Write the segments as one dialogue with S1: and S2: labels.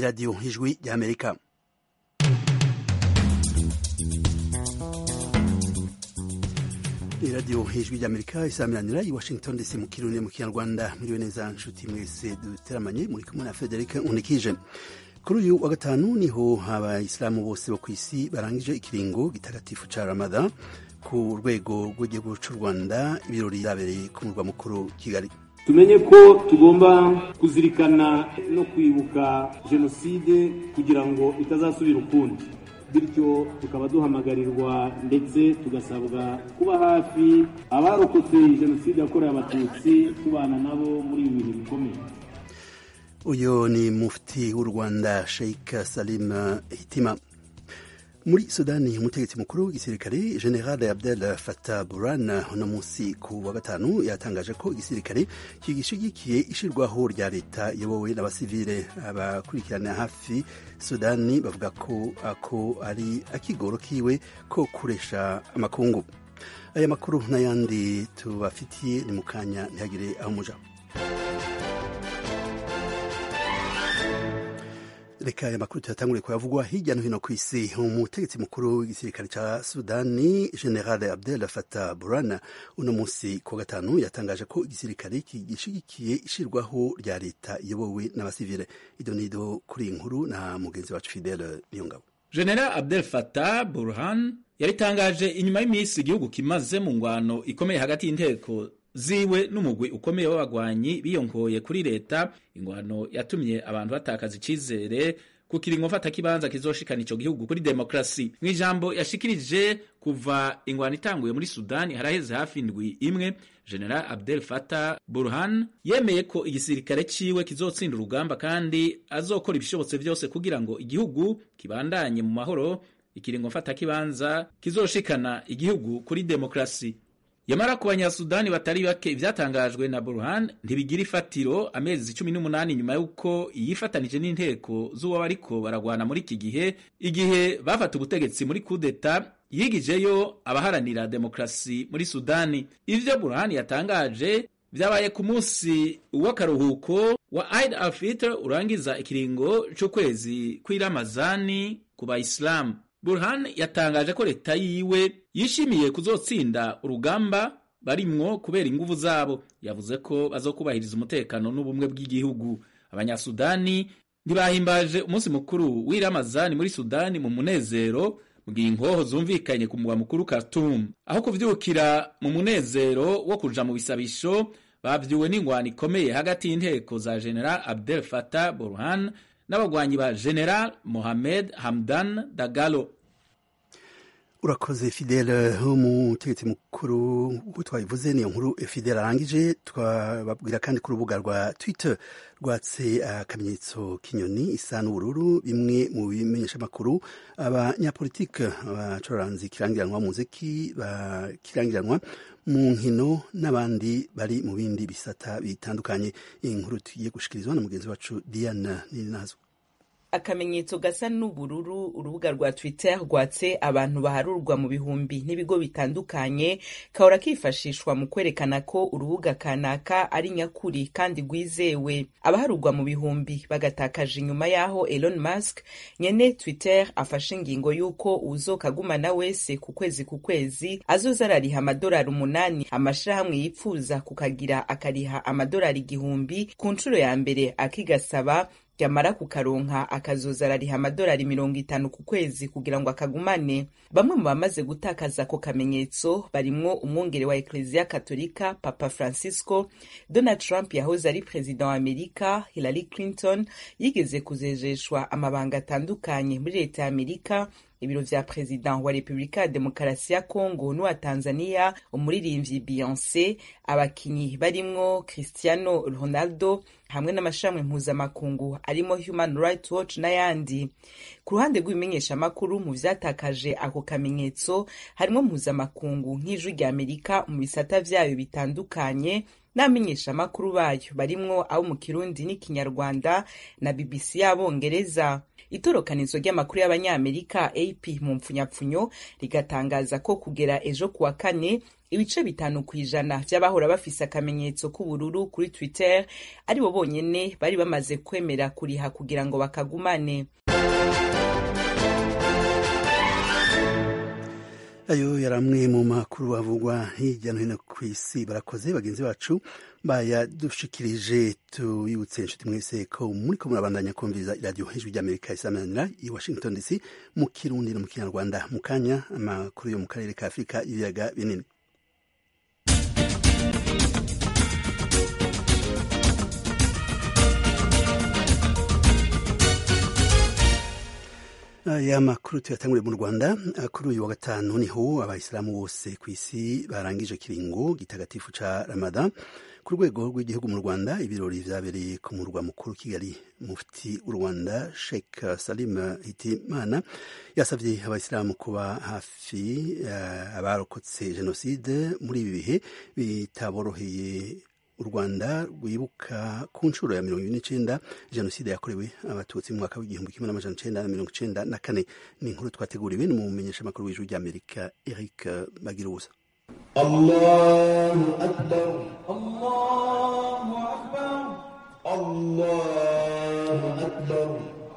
S1: radiyo ijwi ry'amerika iradiyo ijwi ry'amerika isaamiranira i washington dc mu kirundi mu kinyarwanda muriwe neza nshuti mwese duteramanye muri kumwe na frederic unikije kuri uyu wa gatanu niho abayisilamu bose bo ku isi barangije ikiringo gitagatifu ca ramadhan ku rwego rw'igihugu cy'u rwanda ibirori byabereye ku murwa mukuru kigali
S2: tumenye ko tugomba kuzirikana no kwibuka jenoside kugira ngo itazasubira ukundi bityo tukaba duhamagarirwa ndetse tugasabwa kuba hafi abarokotse jenoside yakorewe abatutsi tubana nabo muri ibi bihe bikomeye
S1: uyu ni mufti w'u rwanda sheikh salim hitima muri sudani umutegetsi mukuru w'igisirikare general abdel fatah buran uno munsi ku wa gatanu yatangaje ko igisirikare kigishigikiye ishirwaho rya leta iyobowe n'abasivile abakurikirana hafi sudani bavuga ko ako ari akigoro kiwe ko kuresha amakungu aya makuru n'ayandi tubafitiye ni mu kanya ntihagire aho muja reka aya makuru tuyatangure kuyavugwa hirya no hino ku isi umutegetsi mukuru w'igisirikare ca sudani general abdel fatah buran uno munsi ku gatanu yatangaje ko igisirikare kigishigikiye ishirwaho rya leta iyobowe n'abasivile ido nido kuri iyi nkuru na mugenzi wacu fidele niyongabo
S3: general abdel fatah burhan yaritangaje inyuma y'iminsi igihugu kimaze mu ngwano ikomeye hagati y'inteko ziwe n'umugwi ukomeye w'abagwanyi biyongoye kuri leta ingwano yatumye abantu batakaza icizere ku kiringo mfatakibanza kizoshikana ico gihugu kuri demokrasi mu ijambo yashikirije kuva ingwano itanguye muri sudani haraheze hafi indwi imwe general abdel fatah burhan yemeye ko igisirikare ciwe kizotsinda urugamba kandi azokora ibishobotse vyose kugira ngo igihugu kibandanye mu mahoro ikiringo mfatakibanza kizoshikana igihugu kuri demokrasi yamara ku banyasudani batari bake ivyatangajwe na burhan ntibigira ifatiro amezi cumi n'umunani nyuma y'uko yifatanije n'inteko z'uwo bariko baragwana muri iki gihe igihe bafata ubutegetsi muri kudeta yigijeyo abaharanira demokrasi muri sudani ivyo burhan yatangaje vyabaye ku munsi w'akaruhuko wa Eid al-Fitr urangiza ikiringo c'ukwezi kw'iramazani ku bayisilamu Burhan yatangaje ko leta yiwe yishimiye kuzotsinda urugamba barimwo kubera inguvu zabo yavuze ko bazokubahiriza umutekano n'ubumwe bw'igihugu abanyasudani ntibahimbaje umunsi mukuru w'iramazani muri sudani mu munezero mu gihe inkoho zumvikanye ku mugwa mukuru Khartoum aho kuvyukira mu munezero wo kuja mu bisabisho bavyuwe n'ingwano ikomeye hagati y'inteko za General Abdel Fattah Burhan n'abagwanyi ba General Mohamed Hamdan Dagalo
S1: urakoze fidele umutegetsi mukuru uko twabivuze niyo nkuru fidele arangije twababwira kandi ku rubuga rwa twitter rwatse akamenyetso k'inyoni isa n'ubururu bimwe mu bimenyeshamakuru abanyapolitike abacuranzi kirangiranwa muziki bakirangiranwa mu nkino n'abandi bari mu bindi bisata bitandukanye iyi nkuru tugiye gushikirizwa na mugenzi wacu diana ninazwa
S4: akamenyetso gasa n'ubururu urubuga rwa twitter rwatse abantu baharurwa mu bihumbi n'ibigo bitandukanye kahora kifashishwa mu kwerekana ko urubuga kanaka ari nyakuri kandi rwizewe abaharurwa mu bihumbi bagatakaje inyuma y'aho Elon Musk nyene twitter afashe ingingo y'uko uzokagumana wese ku kwezi ku kwezi azoza arariha amadolari umunani amashirahamwe yipfuza kukagira akariha amadolari igihumbi ku nshuro ya mbere akigasaba yamara kukaronka akazoza arariha amadolari mirongo itanu ku kwezi kugira ngo akagumane bamwe mu bamaze gutakaza ako kamenyetso barimwo umwungere wa ekleziya katolika papa francisco donald trump yahoze ari perezida wa amerika hillary clinton yigeze kuzejeshwa amabanga atandukanye muri leta ya amerika ibiro vya perezida wa repubulika ya demokarasi ya kongo n'uwa tanzania umuririmbyi beyonce abakinyi barimwo cristiano ronaldo hamwe n'amashami mpuzamakungu arimo human rights watch n'ayandi ku ruhande rw'ibimenyeshamakuru mu vyatakaje ako kamenyetso harimo mpuzamakungu nk'ijwi rya amerika mu bisata vyayo bitandukanye n'amenyeshamakuru bayo barimwo abo mu kirundi n'ikinyarwanda na bbc y'abongereza itorokanizo ry'amakuru y'abanyamerika ap mu mpfunyapfunyo rigatangaza ko kugera ejo kuwa kane ibice bitanu ku ijana vy'abahora bafise akamenyetso k'ubururu kuri twitter aribo bonyene bari bamaze kwemera kuriha kugira ngo bakagumane
S1: ayo yari amwe mu makuru avugwa hirya no hino ku isi barakoze bagenzi bacu bayadushikirije tubibutse inshuti mwese ko muri ko murabandanya kumviriza iradiyo ijwi ry'amerika isamanira i washington dc mu kirundi no mu kinyarwanda mu kanya amakuru yo mu karere ka afurika ibiyaga binini aya makuru tuyatanguriye mu rwanda kuri uyu wa gatanu niho abayisilamu bose ku isi barangije kiringo gitagatifu ca ramadan ku rwego rw'igihugu mu rwanda ibirori vyabereye ku murwa mukuru kigali mufti w'u rwanda sheikh salim hitimana yasavye abayisilamu kuba hafi uh, abarokotse jenoside muri ibi bihe bitaboroheye u rwanda rwibuka ku nshuro ya mirongo ibiri n'icenda jenoside yakorewe abatutsi mu mwaka w'igihumbi kimwe n'amajana icenda na mirongo icenda na kane ni inkuru twateguriwe n'umumenyeshamakuru w'ijwi ry'amerika eric bagirubusa
S5: allahu akbar allahu akbar allahu akbar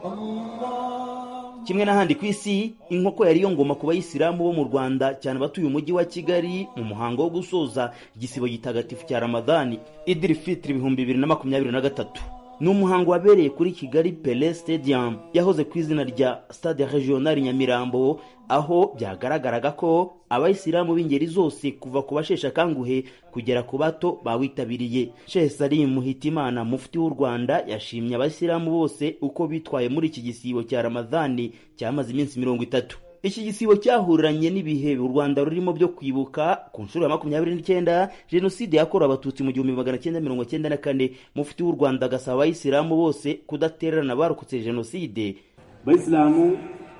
S6: kimwe n'ahandi ku isi inkoko yari yo ngoma ku bayisilamu bo mu rwanda cyane abatuye umujyi wa kigali mu muhango wo gusoza igisibo gitagatifu cya ramadani idiri fitiri ibihumbi bibiri na makumyabiri na gatatu ni umuhango wabereye kuri kigali pele stadium yahoze ku izina rya stade regional nyamirambo aho byagaragaraga ko abayisilamu b'ingeri zose kuva ku basheshe akanguhe kugera ku bato bawitabiriye shehe salim muhitimana mufti w'u rwanda yashimye abayisilamu bose uko bitwaye muri iki gisibo cya ramadhani cyamaze iminsi mirongo itatu iki gisibo cyahuriranye n'ibihe u rwanda rurimo byo kwibuka ku nshuro ya makumyabiri n'icyenda jenoside yakorewe abatutsi mu gihumbi magana cyenda mirongo cyenda na kane mufti w'u rwanda agasaba abayisilamu bose kudatererana abarokotse jenoside
S2: bayisilamu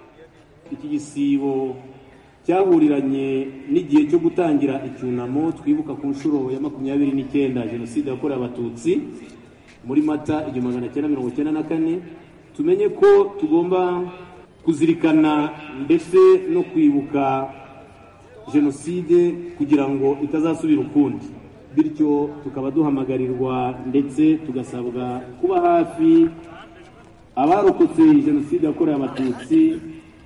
S2: iki gisibo cyahuriranye n'igihe cyo gutangira icyunamo twibuka ku nshuro ya makumyabiri n'icyenda jenoside yakorewe abatutsi muri mata igihumbi magana cyenda mirongo cyenda na kane tumenye ko tugomba kuzirikana ndetse no kwibuka jenoside kugira ngo itazasubira ukundi bityo tukaba duhamagarirwa ndetse tugasabwa kuba hafi abarokotse jenoside yakorewe abatutsi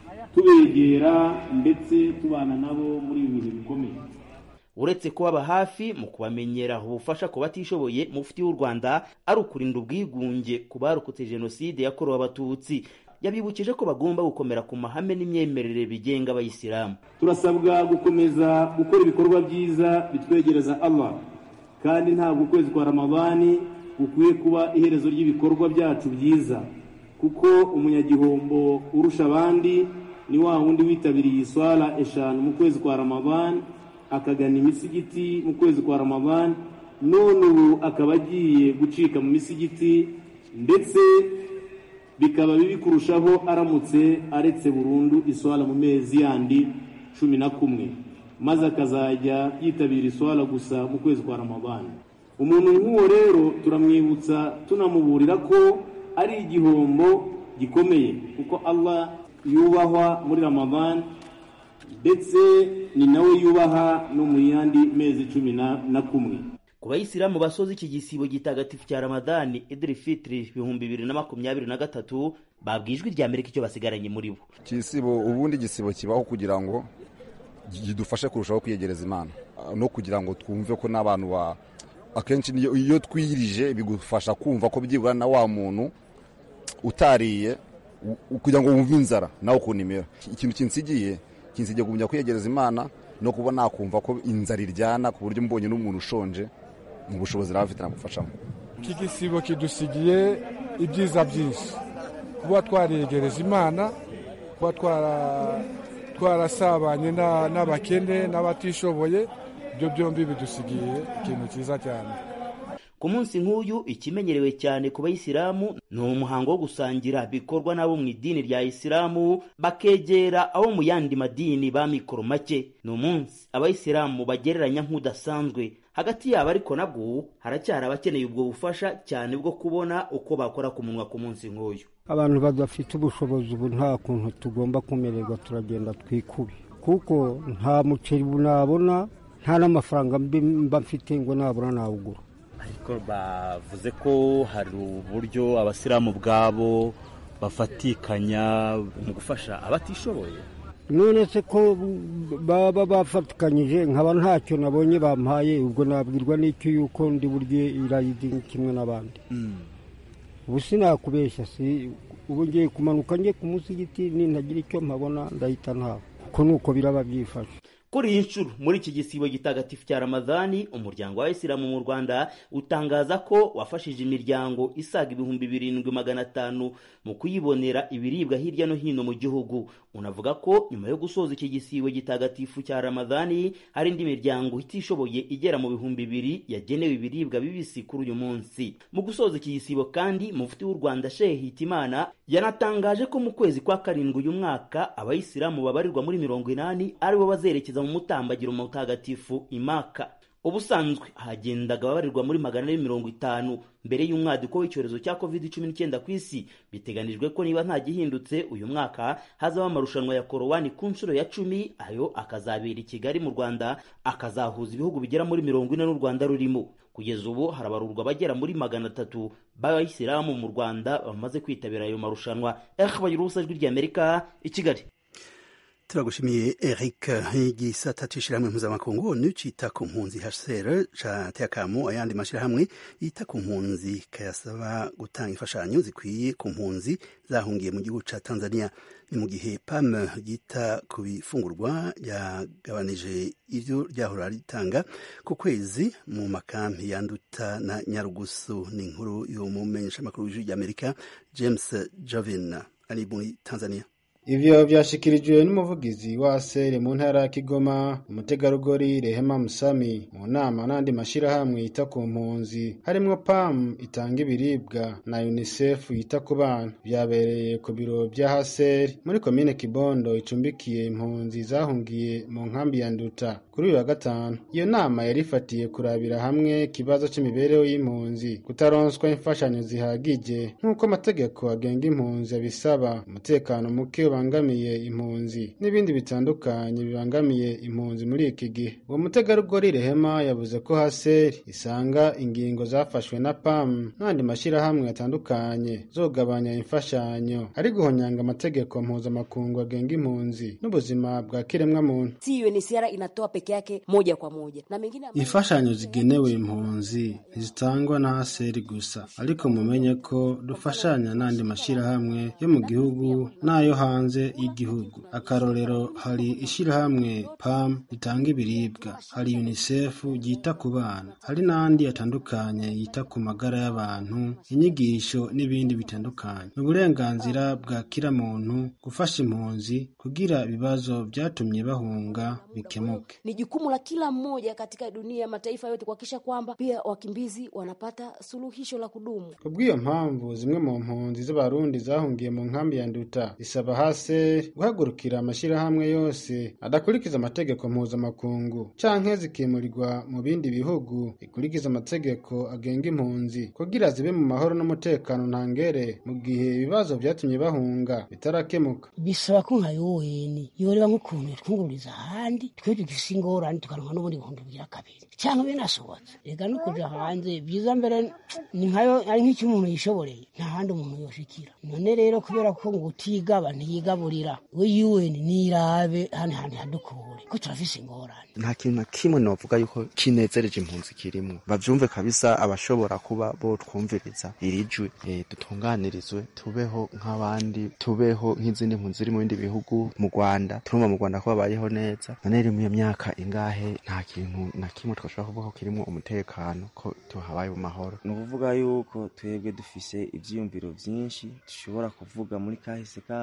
S2: tubegera ndetse tubana nabo muri ibi bihe bikomeye
S6: uretse kubaba hafi mu kubamenyera ubufasha ku batishoboye mufti w'u rwanda ari ukurinda ubwigunge ku barokotse jenoside yakorewe abatutsi yabibukije ko bagomba gukomera ku mahame n'imyemerere bigenga abayisilamu
S2: turasabwa gukomeza gukora ibikorwa byiza bitwegereza allah kandi ntabwo ukwezi kwa ramadani gukwiye kuba iherezo ry'ibikorwa byacu byiza kuko umunyagihombo urusha abandi ni wa wundi witabiriye iswara eshanu mu kwezi kwa ramadani akagana imisigiti mu kwezi kwa ramadani none ubu akaba agiye gucika mu misigiti ndetse bikaba bibi kurushaho aramutse aretse burundu iswara mu mezi yandi cumi na kumwe maze akazajya yitabira iswara gusa mu kwezi kwa ramadani umuntu nk'uwo rero turamwibutsa tunamuburira ko ari igihombo gikomeye kuko allah yubahwa muri ramadani ndetse ni nawe yubaha no mu yandi mezi cumi na kumwe
S6: ku bayisilamu basoza iki gisibo gitagatifu cya ramadani idiri fitiri ibihumbi bibiri na makumyabiri na gatatu babwiye ijwi rya amerika icyo basigaranye muri bo
S7: igisibo ubundi igisibo kibaho kugira ngo kidufashe kurushaho kwiyegereza imana no kugira ngo twumve ko n'abantu ba akenshi iyo twiyirije bigufasha kumva ko byibura na wa muntu utariye kugira ngo wumve inzara nawe ukuntu imera ikintu kinsigiye kinsigiye kugumya kwiyegereza imana no kuba nakumva ko inzara iryana ku buryo mbonye n'umuntu ushonje mu bushobozi nawe afite namufashamo
S8: iki gisibo kidusigiye ibyiza byinshi kuba twariyegereza imana kuba twarasabanye n'abakene n'abatishoboye ibyo byombi bidusigiye ikintu cyiza cyane
S6: ku munsi nk'uyu ikimenyerewe cyane ku bayisilamu ni umuhango wo gusangira bikorwa n'abo mu idini rya isilamu bakegera abo mu yandi madini ba mikoro make ni umunsi abayisilamu bagereranya nk'udasanzwe hagati yabo ariko nabwo haracyari abakeneye ubwo bufasha cyane bwo kubona uko bakora ku munwa ku munsi nk'uyu
S9: abantu badafite ubushobozi ubu nta kuntu tugomba kumererwa turagenda twikube kuko nta muceri nabona nta n'amafaranga mba mfite ngo nabura nawugura
S10: ariko bavuze ko hari uburyo abasilamu ubwabo bafatikanya mu gufasha abatishoboye
S9: none se ko baba bafatikanyije nkaba ntacyo nabonye bampaye ubwo nabwirwa n'icyo yuko ndi burye irayidi kimwe n'abandi ubu sinakubeshya si ubu ngiye kumanuka njye ku musigiti nintagira icyo mpabona ndahita ntawe kuko nuko biraba byifashe
S6: kuri iyi nshuro muri iki gisibo gitagatifu cya ramadani umuryango wa isilamu mu rwanda utangaza ko wafashije imiryango isaga ibihumbi birindwi magana atanu mu kuyibonera ibiribwa hirya no hino mu gihugu unavuga ko nyuma yo gusoza iki gisibo gitagatifu cya ramadani hari indi miryango itishoboye igera mu bihumbi bibiri yagenewe ibiribwa bibisi kuri uyu munsi mu gusoza iki gisibo kandi mufti w'u rwanda shehe hitimana yanatangaje ko mu kwezi kwa karindwi uyu mwaka abayisilamu babarirwa muri mirongo inani aribo bazerekeza mu mutambagiro mutagatifu imaka ubusanzwe hagendaga ababarirwa muri magana ane mirongo itanu mbere y'umwaduko w'icyorezo cya covid cumi n'icyenda ku isi biteganijwe ko niba nta gihindutse uyu mwaka hazaba amarushanwa ya korowani ku nshuro ya cumi ayo akazabera i kigali mu rwanda akazahuza ibihugu bigera muri mirongo ine n'u rwanda rurimo kugeza ubu harabarurwa abagera muri magana atatu b'abayisilamu mu rwanda bamaze kwitabira ayo marushanwa eh bagira ubusa ijwi ry'amerika i kigali
S1: turagushimiye eric igisata c'ishirahamwe mpuzamakungu onu cita ku mpunzi hcr cateye akamo ayandi mashirahamwe yita ku mpunzi kayasaba gutanga imfashanyo zikwiye ku mpunzi zahungiye mu gihugu ca tanzania ni mu gihe pam ryita ku bifungurwa ryagabanije ivyo ryahora ritanga ku kwezi mu makampi yanduta na nyarugusu ni inkuru y'umumenyeshamakuru w'ijwi ry'amerika james jovin ari muri tanzania
S11: ivyo vyashikirijwe n'umuvugizi wa sere mu ntara ya Kigoma umutegarugori Rehema Musami mu nama n'andi mashirahamwe yita ku mpunzi harimwo PAM itanga ibiribwa na UNICEF yita ku bana vyabereye ku biro vya Haseri muri komine Kibondo icumbikiye impunzi zahungiye mu nkambi ya Nduta kuri uyu wa gatanu iyo nama yari ifatiye kurabira hamwe ikibazo c'imibereho y'impunzi kutaronswa imfashanyo zihagije nk'uko amategeko agenga impunzi abisaba umutekano muke bibangamiye impunzi n'ibindi bitandukanye bibangamiye impunzi muri iki gihe uwo mutegarugori rehema yavuze ko haseri isanga ingingo zafashwe na pam n'andi mashyirahamwe atandukanye zogabanya imfashanyo ari guhonyanga amategeko mpuzamakungu agenga impunzi n'ubuzima bwa kiremwamuntu
S12: si UNHCR inatoa peke yake moja kwa moja na mengine
S11: imfashanyo zigenewe impunzi ntizitangwa na haseri gusa ariko mumenye ko dufashanya n'andi mashyirahamwe yo mu gihugu n'ayo hanze hanze y'igihugu akarorero hari ishyirahamwe pam ritanga ibiribwa hari unicef ryita ku bana hari n'andi atandukanye yita ku magara y'abantu inyigisho n'ibindi bitandukanye ni uburenganzira bwa kila muntu gufasha impunzi kugira ibibazo byatumye bahunga bikemuke
S12: ni jukumu la kila mmoja katika dunia mataifa yote kuhakikisha kwamba pia wakimbizi wanapata suluhisho la kudumu
S11: kubw'iyo mpamvu zimwe mu mpunzi z'abarundi zahungiye mu nkambi ya nduta isaba hase guhagurukira amashyirahamwe yose adakurikiza amategeko mpuzamakungu canke zikimurirwa mu bindi bihugu bikurikiza amategeko agenga impunzi kugira zibe mu mahoro n'umutekano ntangere mu gihe ibibazo vyatumye bahunga bitarakemuka
S13: bisaba ko nka yoweni yoreba nk'ukuntu yatwungururiza ahandi twe tugifise ingorane tukaronka n'ubundi bihumbi bigira kabiri canke binasohotse reka no kuja hanze vyiza mbere ni nkayo ari nk'icyo umuntu yishoboreye nta handi umuntu yoshikira none rero kubera ko ngo utigaba ntiyigaburira we UN nirabe hano hantu hadukure ko turafise ingorane
S14: nta kintu na kimwe novuga yuko kinezereje impunzi kirimo bavyumve kabisa abashobora kuba bo twumviriza iri jwi e, dutunganirizwe tubeho nk'abandi tubeho nk'izindi mpunzi ziri mu bindi bihugu mu Rwanda turumva mu Rwanda ko babayeho neza none rero iyo myaka ingahe nta kintu na kimwe twashobora kuvuga ko kirimo umutekano ko tuhabaye mu mahoro
S15: ni ukuvuga yuko twebwe dufise ivyiyumviro vyinshi dushobora kuvuga muri kahise kacu kandi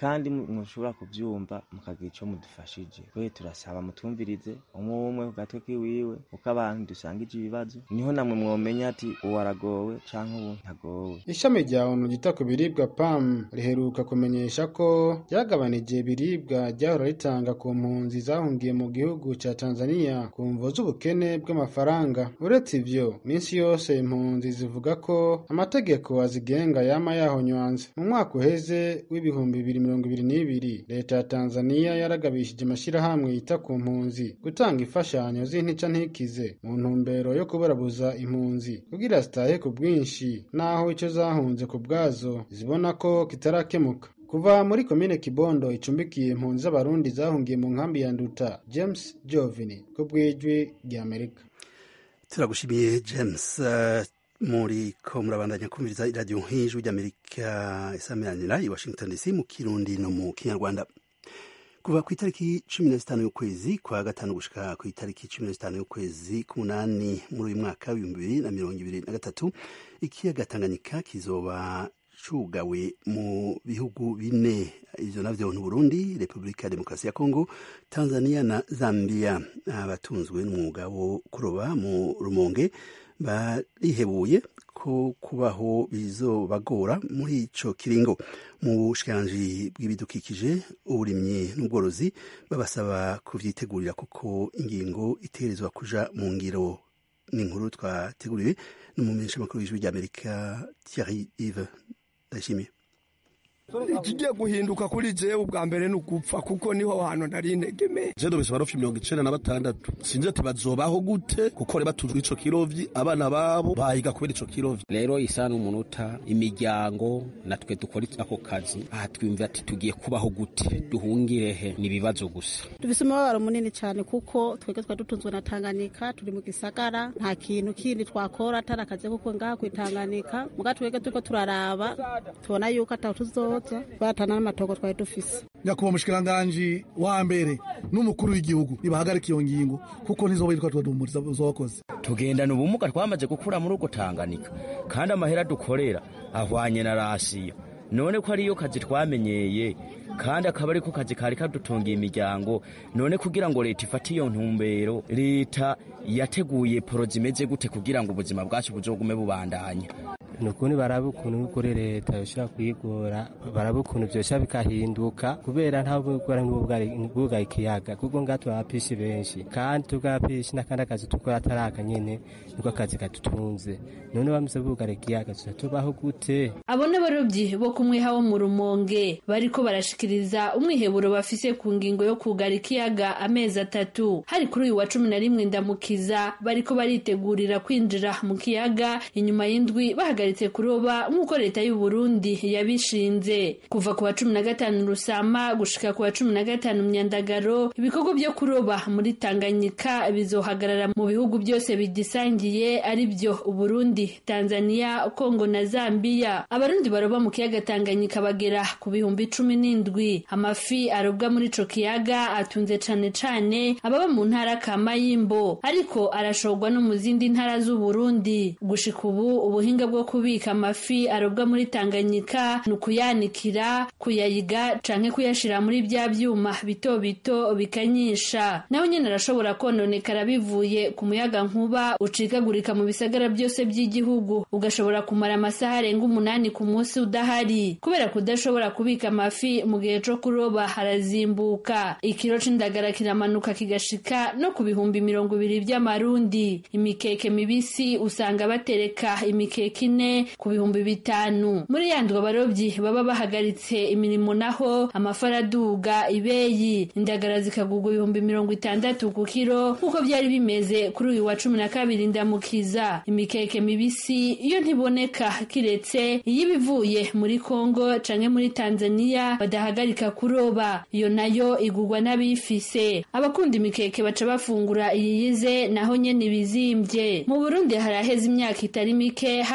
S15: kandi mushobora kubyumva mukagira icyo mudufashije we turasaba mutwumvirize umwe umwe ku gatwe kiwiwe kuko abantu dusangije ibibazo niho namwe mwomenya ati uwo aragowe cyangwa ubu ntagowe
S11: ishami rya onu ryita ku biribwa pam riheruka kumenyesha ko ryagabanije ibiribwa ryahora ritanga ku mpunzi zahungiye mu gihugu cya tanzania ku mvo z'ubukene bw'amafaranga uretse ivyo minsi yose impunzi zivuga ko amategeko azigenga yama yahonywanze mu mwaka uheze w'ibihumbi bibiri mirongo ibiri n'ibiri leta ya tanzania yaragabishije amashyirahamwe yita ku mpunzi gutanga imfashanyo z'intica ntikize mu ntumbero yo kuburabuza impunzi kugira zitahe ku bwinshi naho icyo zahunze ku bwazo zibona ko kitarakemuka kuva muri komine kibondo icumbikiye impunzi z'abarundi zahungiye mu nkambi ya nduta james jovini ku bw'ijwi ry'amerika
S1: turagushimiye james uh, muri ko murabandanya kumviriza iradiyo nk'ijwi ry'amerika isamiranira i washington dc mu kirundi no mu kinyarwanda kuva ku itariki cumi na zitanu y'ukwezi kwa gatanu gushika ku itariki cumi na zitanu y'ukwezi k'umunani muri uyu mwaka w'ibihumbi bibiri na mirongo ibiri na gatatu ikiyaga tanganyika kizoba cugawe mu bihugu bine ivyo navyo ni Burundi, Repubulika ya Demokarasi ya Kongo, Tanzania na Zambia. Abatunzwe n'umwuga wo kuroba mu Rumonge barihebuye ko kubaho bizobagora muri ico kiringo. Mu bushikiranganji bw'ibidukikije, uburimyi n'ubworozi babasaba kuvyitegurira kuko ingingo itegerezwa kuja mu ngiro. Ni inkuru twateguriwe n'umumenyeshamakuru w'ijwi ry'Amerika Thierry Yves ndashimiye
S16: ikigiye guhinduka kuri jewe ubwa mbere ni ugupfa kuko niho hantu nari integemeye
S17: je dobesha barofi mirongo icenda na batandatu sinzi ati bazobaho gute kuko reba batujwe ico kirovyi abana babo bahiga kubera ico kirovyi
S18: rero isa n'umunota imiryango natwe dukora ako kazi aha twiyumvira ati tugiye kubaho gute duhungire he ni ibibazo gusa
S19: dufise umubabaro munini cyane kuko twebwe twari dutunzwe na tanganyika turi mu gisagara nta kintu kindi twakora atari akazi kuko ngaha kwitanganyika muga twebwe turiko turaraba tubona yuko ataho tuzoza batana n'amatongo twari dufise
S17: nyakubahwa mushikiranganji wa mbere n'umukuru w'igihugu nibahagarika iyo ngingo kuko ntizoba yitwa twadumuriza zokoze
S18: tugendana ubumuga twamaze gukura muri ugo Tanganyika kandi amahera dukorera ahwanye na rasiyo none ko ariyo kazi twamenyeye kandi akaba ariko kazi kari kadutungiye imiryango none kugira ngo leta ifate iyo ntumbero leta yateguye poro zimeze gute kugira ngo ubuzima bwacu buzogume bubandanya
S20: nukuni baraba ukuntu kuri leta yoshobora kuyigora baraba ukuntu vyosha bikahinduka kubera nta bugora nk'ubwugaye ikiyaga kuko ngaha turabapishi benshi kandi tugapishi n'akandi akazi tukora atari aka nyene niko akazi kadutunze none bamaze bugara ikiyaga tuza tubaho gute
S21: abo n'abarobyi bo kumwiha wo mu rumonge bariko barashikiriza umwiheburo bafise ku ngingo yo kugara ikiyaga amezi atatu hari kuri uyu wa cumi na rimwe ndamukiza bariko baritegurira kwinjira mu kiyaga inyuma y'indwi bahagaritse kuroba nk'uko leta y'u Burundi yabishinze kuva ku wa cumi na gatanu rusama gushika ku wa cumi na gatanu myandagaro ibikorwa byo kuroba muri tanganyika bizohagarara mu bihugu byose bigisangiye ari byo uburundi tanzania kongo na zambia abarundi baroba mu kiyaga tanganyika bagera ku bihumbi cumi n'indwi amafi arobwa muri ico kiyaga atunze cane cane ababa mu ntara ka mayimbo ariko arashorwa no mu zindi ntara z'uburundi gushika ubu ubuhinga bwo kubika amafi arobwa muri tanganyika ni ukuyanikira kuyayiga canke kuyashira muri bya vyuma bito bito bikanyisha naho nyene arashobora kononekara bivuye ku muyaga nkuba ucikagurika mu bisagara byose by'igihugu ugashobora kumara amasaha arenga umunani ku munsi udahari kubera kudashobora kubika amafi mu gihe co kuroba harazimbuka ikiro c'indagara kiramanuka kigashika no ku bihumbi mirongo ibiri vy'amarundi imikeke mibisi usanga batereka imikeke ine ku bihumbi bitanu muri yandwa abarobyi baba bahagaritse imirimo naho amafara aduga ibeyi indagara zikagurwa ibihumbi mirongo itandatu ku kiro nk'uko byari bimeze kuri uyu wa cumi na kabiri ndamukiza imikeke mibisi iyo ntiboneka kiretse iyo ibivuye muri kongo canke muri tanzania badahagarika kuroba iyo nayo igurwa n'abifise abakunda imikeke baca bafungura iyiyize naho nyene ibizimbye mu burundi haraheze imyaka itari mike hafashwe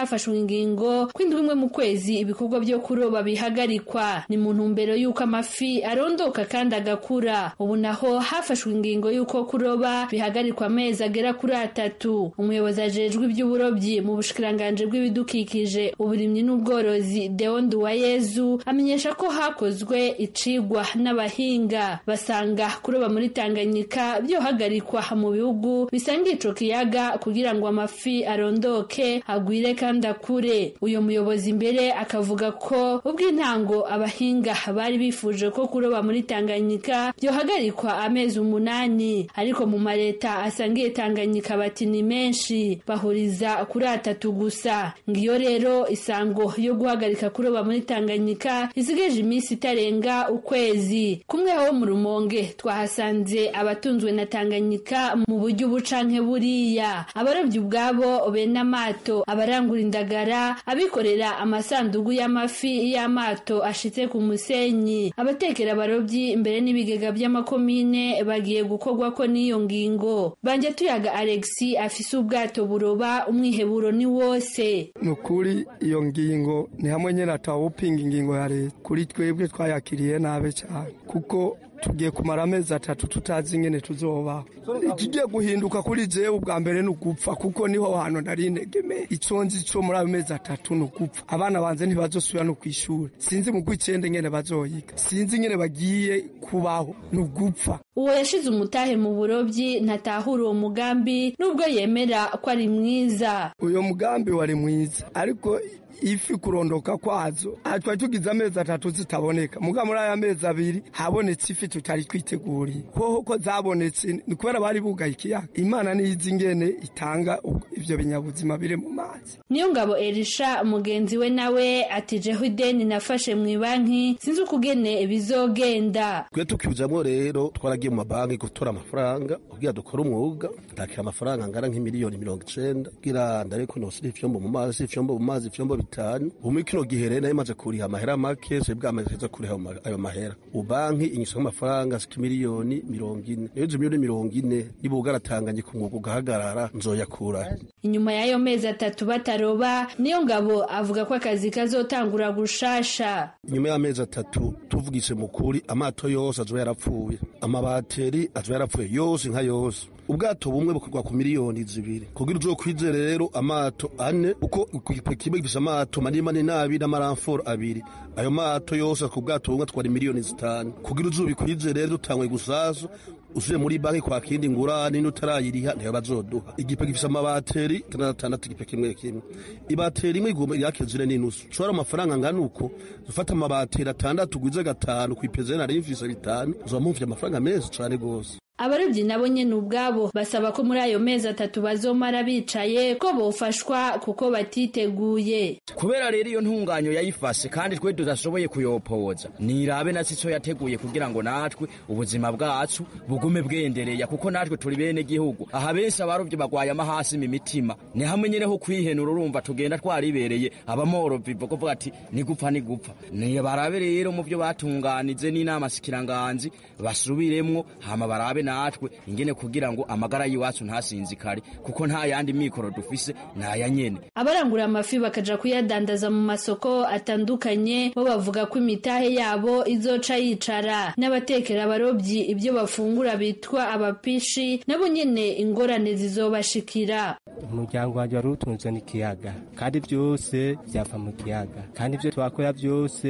S21: ingingo ko indwi imwe mu kwezi ibikorwa byo kuroba bihagarikwa ni mu ntumbero y'uko amafi arondoka kandi agakura ubu naho hafashwe ingingo y'uko kuroba bihagarikwa amezi agera kuri atatu umuyobozi ajejwe iby'uburobyi mu bushikiranganji bw'ibidukikije uburimyi n'ubworozi deo nduwayezu amenyesha ko hakozwe icigwa n'abahinga basanga kuroba muri tanganyika byohagarikwa mu bihugu bisanga ico kiyaga kugira ngo amafi arondoke agwire kandi akure uyu muyobozi imbere akavuga ko ubw'intango abahinga bari bifuje ko kuroba muri tanganyika byohagarikwa amezi umunani ariko mu mareta asangiye tanganyika bati ni menshi bahuriza kuri atatu gusa ngiyo rero isango yo guhagarika kuroba muri tanganyika isigaje iminsi itarenga ukwezi kumwe ho mu rumonge twahasanze abatunzwe na tanganyika mu buryo ubu canke buriya abarobyi ubwabo bene amato abarangura indagara abikorera amasandugu y'amafi y'amato ashitse ku musenyi abatekera abarobyi imbere n'ibigega by'amakomine bagiye gukorwa ko n'iyo ngingo banje tuyaga alexi afise ubwato buroba umwiheburo ni wose
S16: ni ukuri iyo ngingo ni hamwe nyine atawupinga ingingo ya leta kuri twebwe twayakiriye nabi cyane kuko tugiye kumara amezi atatu tutazi ingene tuzobaho ikigiye guhinduka kuri jewe ubwa mbere ni ugupfa kuko niho hantu nari integeme ico nzi co muri ayo mezi atatu ni ugupfa abana banje ntibazosubira no kw'ishuri sinzi mu gw'icenda ingene bazoyiga sinzi ingene bagiye kubaho ni ugupfa
S21: uwo yashize umutahe mu burobyi ntatahura uwo mugambi nubwo yemera ko ari mwiza
S16: uyo mugambi wari mwiza ariko ifi kurondoka kwazo twari tugize amezi atatu zitaboneka muga muri aya mezi abiri habonetse ifi tutari twiteguriye hoho ko zabonetse ni kubera bari bugaye ikiyaga imana niyizi ingene itanga ivyo binyabuzima biri mu mazi
S21: niyo ngabo erisha mugenzi we nawe ati jeho ideni nafashe mu banki sinzi ukugene bizogenda
S17: twe tukijamwo rero twaragiye mu mabanki gutora amafaranga kugira dukore umwuga ndakira amafaranga angana nk'imiliyoni mirongo icenda kugira ndareko nosira ifyombo mu mazi ifyombo mu mazi ifyombo bitanu ubu muri kino gihe rero nari maze kuriha amahera make se bwamaze kuriha ayo mahera ubanki inyisha amafaranga ashika miliyoni mirongo ine iyo izo miliyoni mirongo ine niba ugaratanganye ku mwuga ugahagarara nzoyakura
S21: inyuma y'ayo mezi atatu bataroba niyo ngabo avuga ko akazi kazotangura gushasha
S17: inyuma y'amezi atatu tuvugise mu kuri amato yose azoba yarapfuye amabateri azoba yarapfuye yose nka yose ubwato bumwe bukorwa ku miliyoni zibiri kugira uzokwize rero amato ane uko kimwe gifise amato manini manini abiri n'amaramforo abiri ayo mato yose ku bwato bumwe twari miliyoni zitanu kugira uzubikwize rero dutangwe gusazo usuye muri banki kwa kindi ngurane n'utarayiriha ntiyo bazoduha igipe gifise amabateri atandatu igipe kimwe kimwe ibateri imwe igomba yakizire n'inusu ushobora amafaranga angana uko ufata amabateri atandatu ugwize gatanu kw'ipezeri nari mfise bitanu uzoba mumvye amafaranga menshi cane gose
S21: abarobyi nabo nyene ubwabo basaba ko muri ayo mezi atatu bazomara bicaye ko bofashwa kuko batiteguye
S18: kubera rero iyo ntunganyo yayifashe kandi twe tudashoboye kuyopoza nirabe na sico yateguye kugira ngo natwe ubuzima bwacu bugume bwendereya kuko natwe turi bene gihugu aha benshi abarobyi bagwaye amahasi mu mitima ni hamwe nyene ho kwihenura urumva tugenda twaribereye abamorovyi kuvuga ati ni gupfa ni gupfa ni barabe rero mu byo batunganije n'inama shikiranganzi basubiremwo hama barabe natwe ingene kugira ngo amagara y'iwacu ntasinzikare kuko nta yandi mikoro dufise naya nyene
S21: abarangura amafi bakaja kuyadandaza mu masoko atandukanye bo bavuga ko imitahe yabo izoca yicara n'abatekera abarobyi ibyo bafungura bitwa abapishi nabo nyene ingorane zizobashikira
S20: umuryango wanjye wari utunzwe n'ikiyaga kandi byose byava mu kiyaga kandi ibyo twakora byose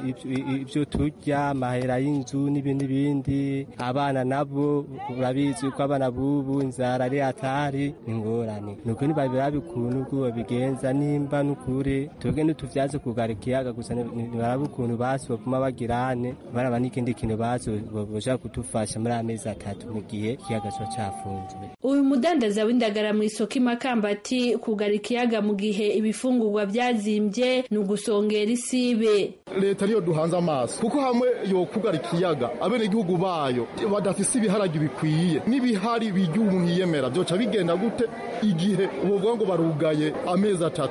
S20: ibyo turya amahera y'inzu n'ibindi n'ibindi abana nabo urabizi ko abana bubu inzara ari atari ingorane nuko ntibabira bikuntu ubwo babigenza nimba n'ukuri twebwe ntituvyaze kugara ikiyaga gusa ntibaraba ukuntu basi bavuma bagirane baraba n'ikindi kintu basi boshaka kudufasha muri amezi atatu mu gihe ikiyaga kiba cafunzwe
S21: uyu mudandaza w'indagara mu isoko imakamba ati kugara ikiyaga mu gihe ibifungurwa byazimbye ni ugusongera isibe
S3: leta niyo duhanze amaso kuko hamwe yokugara ikiyaga abenegihugu bayo badafise ibiharage bikwiye n'ibihari bijya umuntu yiyemera byoca bigenda gute igihe ubuvuga ngo barugaye amezi atatu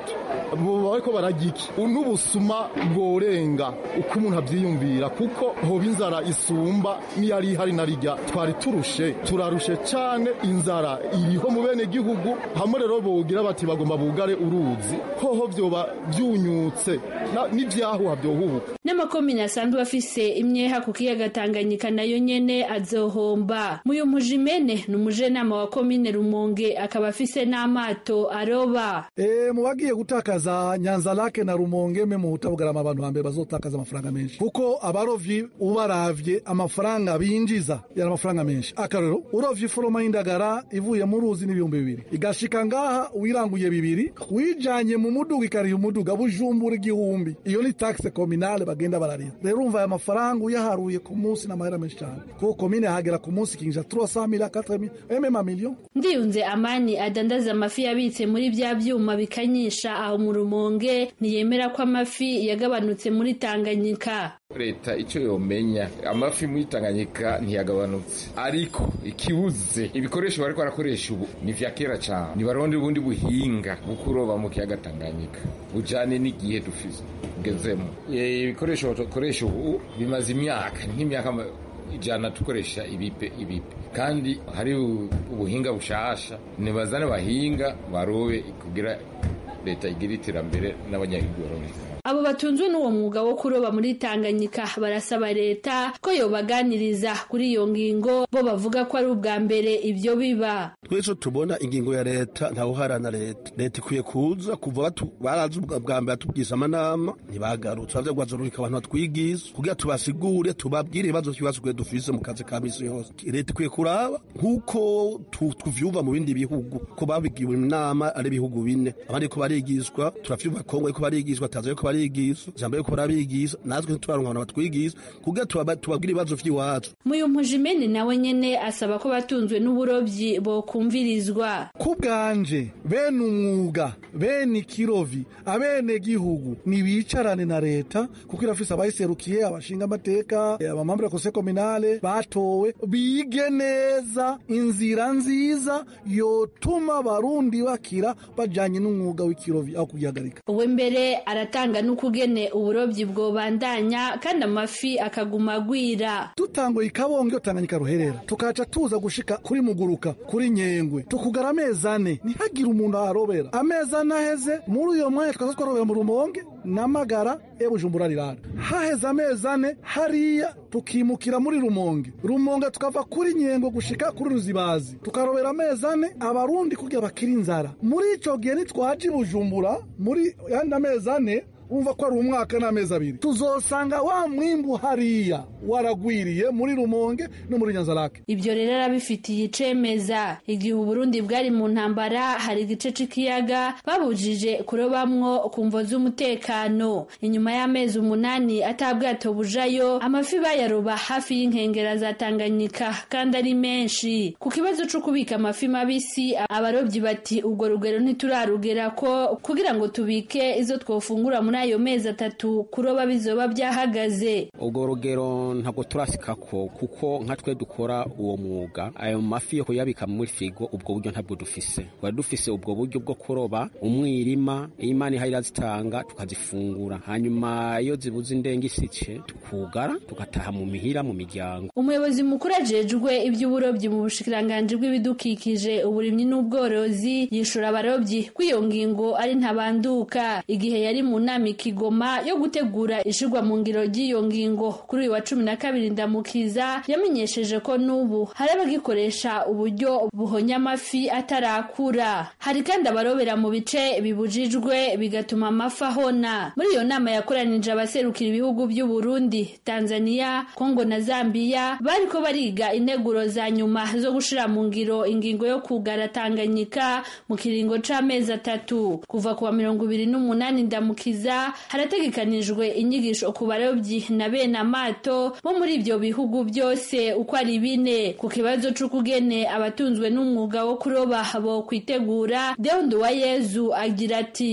S3: boba bariko bararya iki n'ubusuma bworenga uko umuntu avyiyumvira kuko hoba inzara isumba niyari ihari na rirya twari turushe turarushe cane inzara iriho mu bene gihugu hamwe rero bogira bati bagomba bugare uruzi hoho vyoba vyunyutse na- n'ivyahuha vyohubuka
S21: n'amakomine asanzwe afise imyeha ku kiyaga tanganyika nayo nyene azohomba muyo mujimene ni umujenama wa komine rumonge akaba afise n'amato aroba
S4: E, mu bagiye gutakaza nyanza lake na rumonge me mu butabugarama abantu hambere bazotakaza amafaranga menshi kuko abarovyi ubaravye amafaranga binjiza yari amafaranga menshi akarero urovye iforoma y'indagara ivuye mu ruzi n'ibihumbi bibiri igashika ngaha wiranguye bibiri wijanye mu muduga ikariha umuduga bujumbura igihumbi iyo ni taxe communale bagenda bararira rero umva aya mafaranga uyaharuye ku munsi n'amahera menshi cyane kuko komine hagera ku munsi kinjira 300 mila 4 mila même million
S21: ndiyunze amani adandaza amafi yabitse muri bya byuma bikanyisha aho mu rumonge ntiyemera ko amafi yagabanutse muri tanganyika
S22: leta icyo yomenya amafi muri tanganyika ntiyagabanutse ariko ikibuze ibikoresho bariko barakoresha ubu ni vya kera cyane nibaronde ubundi buhinga bwo kuroba mu kiyaga tanganyika bujane n'igihe dufise tugezemo Eh, ibikoresho dukoresha ubu bimaze imyaka nk'imyaka ma- ijana dukoresha ibipe ibipe kandi hari u- ubuhinga bushasha nibazane bahinga barobe kugira leta igira iterambere n'abanyagihugu baronke
S21: abo batunzwe n'uwo mwuga wo kuroba muri tanganyika barasaba leta ko yobaganiriza kuri iyo ngingo bo bavuga ko ari ubwa mbere ibyo biba
S17: twese tubona ingingo ya leta ntawuharana leta leta ikwiye kuza kuva batu- barazi ubwa bwa mbere batubwiza amanama ntibagarutse bavye gwazorurika abantu batwigiza kugira tubasigure tubabwire ibibazo vy'ibibazo twe dufise mu kazi ka misi yose leta ikwiye kuraba nk'uko tu- tuvyumva mu bindi bihugu ko babigiwe inama ari ibihugu bine abandi ko barigishwa turavyumva kongo ariko barigishwa tanzania ko barigishwa zambia ko barabigisha natwe ntituraronka abantu batwigisha kugira tubaba- tubabwire ibibazo vy'iwacu
S21: muyu mujimene nawe nyene asaba ko batunzwe n'uburobyi bokumvirizwa
S4: ku bwanje bene umwuga bene ikirovi abene gihugu nibicarane na leta kuko irafise abayiserukiye abashinga amateka abamambure kose kominale batowe bige neza inzira nziza yotuma abarundi bakira bajanye n'umwuga w'ikirovi aho kugihagarika
S21: uwe mbere aratanga n'ukugene uburobyi bwobandanya kandi amafi akaguma agwira
S4: dutanguye ikabonge tanganyika ruherera tukaca tuza gushika kuri muguruka kuri nyengwe tukugara amezi ane ntihagire umuntu aharobera amezi ane aheze muri uyo mwanya twaza twarobera mu rumonge n'amagara e bujumbura rirara haheze amezi ane hariya tukimukira muri rumonge rumonge tukava kuri nyengo gushika kuri ruzibazi tukarobera amezi ane abarundi kugira bakira inzara muri ico gihe nitwaje i bujumbura muri yandi amezi ane umva ko ari umwaka n'amezi abiri tuzosanga wa mwimbu hariya waragwiriye muri rumonge no muri nyanzarake
S21: ibyo rero arabifitiye icemeza igihe uburundi bwari mu ntambara hari igice c'ikiyaga babujije kurobamwo ku mvo z'umutekano inyuma y'amezi umunani atabwato bujayo amafi bayaroba hafi y'inkengera za tanganyika kandi ari menshi ku kibazo co kubika amafi mabisi abarobyi bati ubwo rugero ntiturarugera ko kugira ngo tubike izo twofungura muri ayo mezi atatu kuroba bizoba byahagaze
S23: ubwo rugero ntabwo turasikako kuko nka twe dukora uwo mwuga ayo mafi yo kuyabika muri firigo ubwo buryo ntabwo dufise twari dufise ubwo buryo bwo kuroba umwirima iyo imana ihaye irazitanga tukazifungura hanyuma iyo zibuze indenge isice tukugara tugataha mu mihira mu miryango
S21: umuyobozi mukuru ajejwe iby'uburobyi mu bushikiranganji bw'ibidukikije uburimyi n'ubworozi yishura abarobyi ko iyo ngingo ari ntabanduka igihe yari mu nama ikigoma yo gutegura ishirwa mu ngiro ry'iyo ngingo kuri uyu wa cumi na kabiri ndamukiza yamenyesheje ko n'ubu hari abagikoresha uburyo buhonya amafi atarakura hari kandi abarobera mu bice bibujijwe bigatuma amafi ahona muri iyo nama yakoranije abaserukira ibihugu by'u Burundi Tanzania Kongo na Zambia bariko bariga integuro za nyuma zo gushira mu ngiro ingingo yo kugara Tanganyika mu kiringo c'amezi atatu kuva kuwa mirongo ibiri n'umunani ndamukiza harategekanijwe inyigisho ku barobyi na bene amato bo muri ibyo bihugu byose uko ari bine ku kibazo c'ukugene abatunzwe n'umwuga wo kuroba bo kwitegura Deondu wa Yezu agira ati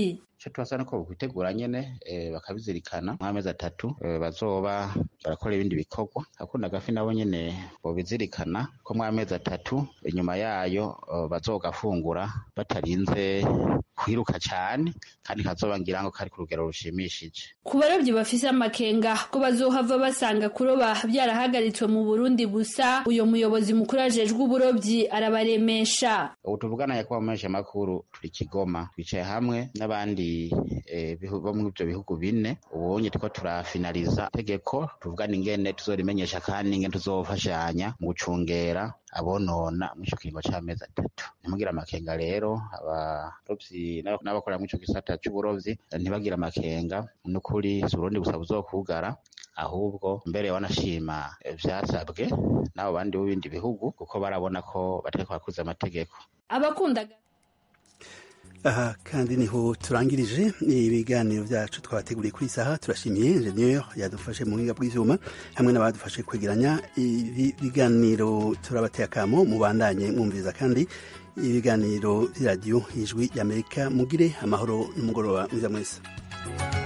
S2: icyo tubasaba ni ko bakwitegura nyene eh, bakabizirikana nk'amezi atatu eh, bazoba barakora ibindi bikorwa akunda gafi nabo nyene bobizirikana ko mw'amezi atatu inyuma yayo eh, bazogafungura batarinze kwiruka cane kandi kazoba ngira ngo kari ku rugero rushimishije
S21: ku barobyi bafise amakenga ko bazohava basanga kuroba byarahagaritswe mu burundi gusa uyo muyobozi mukuru ajejwe uburobyi arabaremesha
S2: ubu tuvugana yakuba mu menshi makuru turi kigoma twicaye hamwe n'abandi eh, bihu- bo muri ivyo bihugu bine ubonye turiko turafinaliza tegeko tuvugana ingene tuzorimenyesha kandi ingene tuzofashanya mu gucungera abonona muri ico kiringo c'amezi atatu ntimugira amakenga rero abarovyi n'aba- n'abakorera muri ico gisata c'uburovyi ntibagira amakenga n'ukuri si uburundi gusa buzokugara ahubwo mbere wanashima eh, vyasabwe n'abo bandi b'ibindi bihugu kuko barabona ko batariko bakuza amategeko
S21: abakunda
S1: aha kandi niho turangirije ibiganiro byacu twabateguriye kuri iyi saha turashimiye ingenieur yadufashe mu buhinga bw'ivyuma hamwe n'abadufashe kwegeranya ibi biganiro turabateye akamo mubandanye mwumviriza kandi ibiganiro by'iradiyo ijwi y'amerika mugire amahoro n'umugoroba mwiza mwese